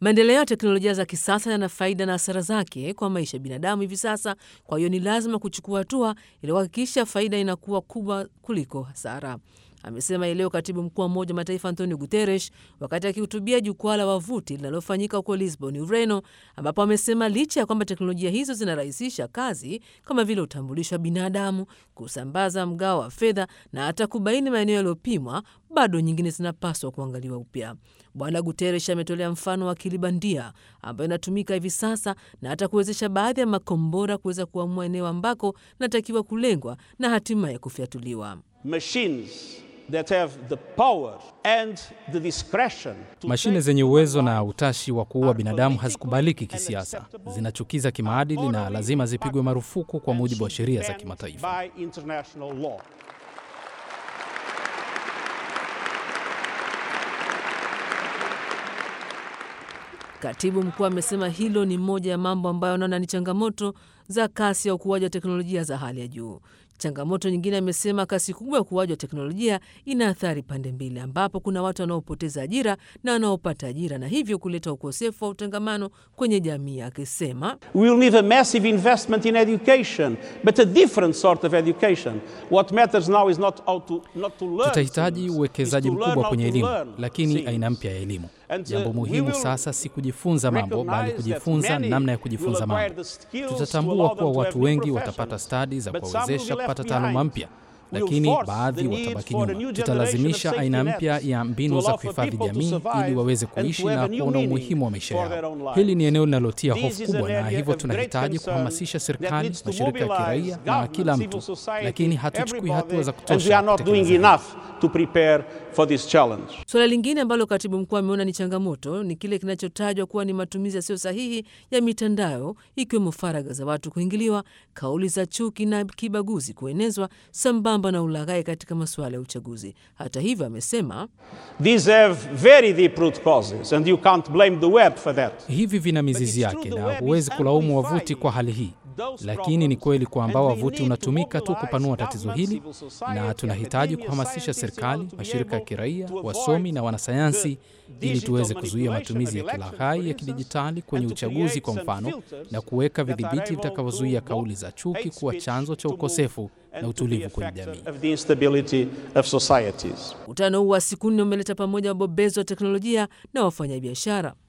Maendeleo ya teknolojia za kisasa yana faida na hasara zake kwa maisha ya binadamu hivi sasa. Kwa hiyo ni lazima kuchukua hatua ili kuhakikisha faida inakuwa kubwa kuliko hasara, amesema leo katibu mkuu wa Umoja wa Mataifa Antonio Guterres wakati akihutubia jukwaa la wavuti linalofanyika huko Lisbon, Ureno, ambapo amesema licha ya kwamba teknolojia hizo zinarahisisha kazi kama vile utambulisho wa binadamu, kusambaza mgao wa fedha na hata kubaini maeneo yaliyopimwa, bado nyingine zinapaswa kuangaliwa upya. Bwana Guterres ametolea mfano wa akili bandia ambayo inatumika hivi sasa na hata kuwezesha baadhi ya makombora kuweza kuamua eneo ambako natakiwa kulengwa na hatimaye kufyatuliwa. Machines that have the power and the discretion to Mashine zenye uwezo na utashi wa kuua binadamu hazikubaliki kisiasa, zinachukiza kimaadili na lazima zipigwe marufuku kwa mujibu wa sheria za kimataifa. by international law. Katibu mkuu amesema hilo ni moja ya mambo ambayo anaona ni changamoto za kasi ya ukuaji wa teknolojia za hali ya juu. Changamoto nyingine, amesema kasi kubwa ya ukuaji wa teknolojia ina athari pande mbili, ambapo kuna watu wanaopoteza ajira na wanaopata ajira, na hivyo kuleta ukosefu wa utangamano kwenye jamii, akisema We will need a massive investment in education, but a different sort of education. What matters now is not how to, not to learn Tutahitaji things, uwekezaji is to learn mkubwa how kwenye to elimu, learn lakini things. aina mpya ya elimu. And, uh, Jambo we muhimu will sasa si kujifunza mambo, bali recognize that kujifunza many namna ya will kujifunza acquire mambo. the skills to Tutatambua allow kuwa them to watu have new wengi professions. watapata stadi za But some will kuwawezesha be kupata left taaluma behind. mpya, We'll lakini force baadhi the need watabaki for a nyuma. new Tutalazimisha generation of aina safety mpya nets ya to mbinu za allow for kuhifadhi people to jamii survive ili waweze and to kuishi have na a new kuona meaning umuhimu wa maisha for their yao. own lives. Hili ni eneo linalotia This hofu is an kubwa, na area hivyo of great tunahitaji concern kuhamasisha that serikali, needs to mashirika ya mobilize kiraia na government, kila civil mtu, society, lakini hatuchukui hatua za everybody, and we kutosha are not doing kutekeleza hili. enough to prepare for this challenge. Suala lingine ambalo katibu mkuu ameona ni changamoto ni kile kinachotajwa kuwa ni matumizi yasiyo sahihi ya mitandao, ikiwemo faragha za watu kuingiliwa, kauli za chuki na kibaguzi kuenezwa, sambamba na ulaghai katika masuala ya uchaguzi. Hata hivyo, amesema These have very deep root causes, and you can't blame the web for that. Hivi vina mizizi it's true yake the na web huwezi is kulaumu amplifying wavuti kwa hali hii, those lakini ni problems, kweli kwamba and we wavuti need to unatumika tu mobilize kupanua tatizo government, hili, civil society, na tunahitaji academia, kuhamasisha scientists in serikali, order to be mashirika ya able kiraia, to wasomi avoid na wanasayansi the ili tuweze digital kuzuia manipulation matumizi ya of elections, kilaghai for ya instance, kidijitali kwenye and to uchaguzi create kwa some mfano, filters na kuweka that are vidhibiti able vitakavyozuia to kauli za chuki hate kuwa speech chanzo cha to move ukosefu and na to be utulivu a kwenye factor jamii. of the instability of societies. mkutano huu wa siku nne umeleta pamoja wabobezi wa teknolojia na wafanyabiashara.